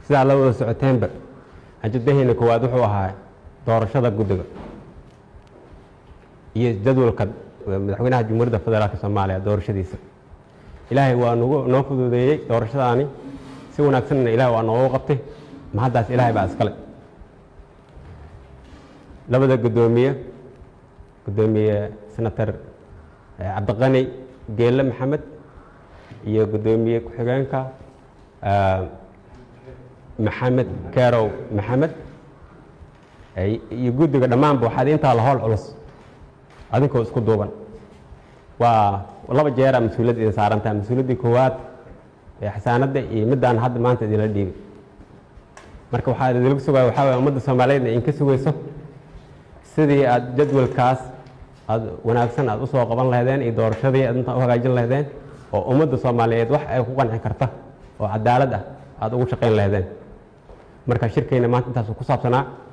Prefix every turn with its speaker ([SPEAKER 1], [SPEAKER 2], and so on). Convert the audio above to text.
[SPEAKER 1] sidaa la wada socoteenba ajadaheena koowaad wuxuu ahaa doorashada guddiga iyo jadwalka madaxweynaha jamhuuriyadda federaalk soomaaliya doorashadiisa ilaahay waa nagu noo fududeeyey doorashadaani si wanaagsanna ilahay waa noogu qabtay mahaddaas ilaahay baa iskale labada guddoomiye guddoomiye senator cabdiqani geelle maxamed iyo guddoomiye ku-xigeenka maxamed kerow maxamed iyo guddiga dhammaanba waxaad intaa la howl culus adinkoo isku duuban waa laba jeera mas-uuliyadda idin saarantaha mas-uuliyaddii koowaad ee xasaanadda iyo middaan hadda maanta idinla dhiibay marka waxaa idinlagu sugaya waxaa waye ummadda soomaaliyeed idinka sugayso sidii aad jadwalkaas aad wanaagsan aad usoo qaban lahaydeen iyo doorashadii aad intaa u hagaajin lahaydeen oo ummadda soomaaliyeed wax ay ku qanci karta oo cadaalad ah aad ugu shaqayn lahaydeen marka shirkayna maanta intaasuu ku saabsanaa